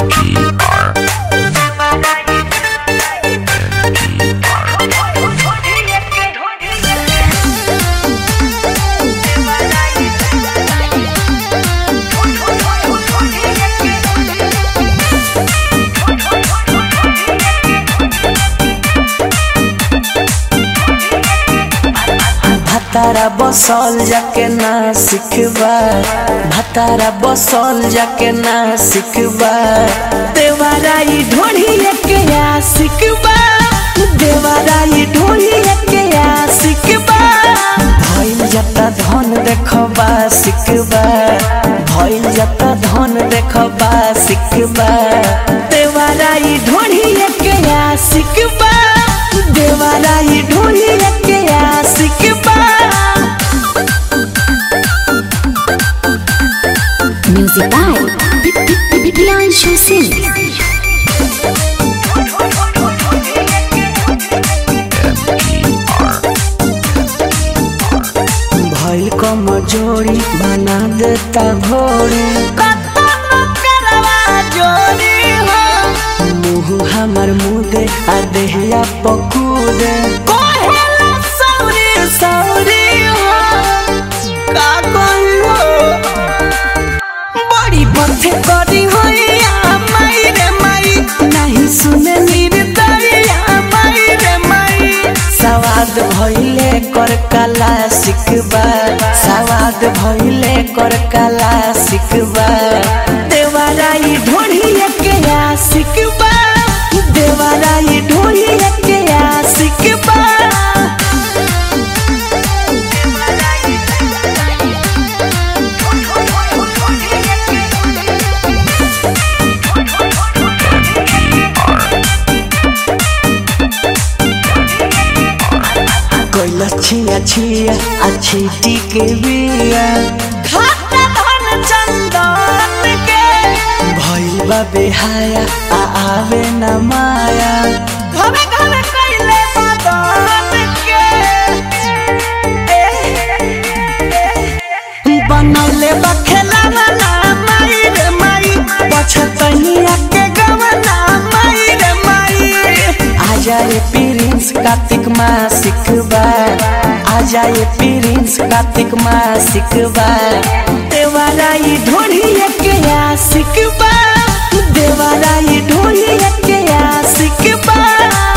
भातारा बसल जाके ना सिखबा भातारा बसल जाके ना सिखबा देवाराई ढोढ़िए के आ सिखबा देवाराई ढोढ़िए के आ सिखबा भइल जता धन देखबा सिखबा भइल जता धन देखबा सिखबा देवाराई ढोढ़िए के आ सिखबा देवाराई ढोढ़िए के आ सिखबा Music by Priyanshu Singh. भइल कमजोरी बना देता घोड़ी मुँह हमर मुदे आ देहिया पकूदे बड़ी बथे करी होइया माई रे माई नहीं सुने निर्दरिया माई रे माई सवाद भइले कर कला सिखबा सवाद भइले कर कला सिखबा देवाराई ढोढ़िए के आ सिखबा देवाराई ढोढ़िए के आ सिखबा कोइला छिया छिया अच्छी टीके बिया खाता धन चंदन के भइल बा बेहाया आ आवे न माया घरे घरे कइले मदन के बनौले बा खेलावा ना माई रे माई पछतनिया के गवना माई रे माई आ जाए प्रिंस कार्तिक माँ सिखबा आ जाए प्रिंस कार्तिक माँ सिखबा देवाराई ढोढ़िए के आ सिखबा देवाराई ढोढ़िए के आ सिखबा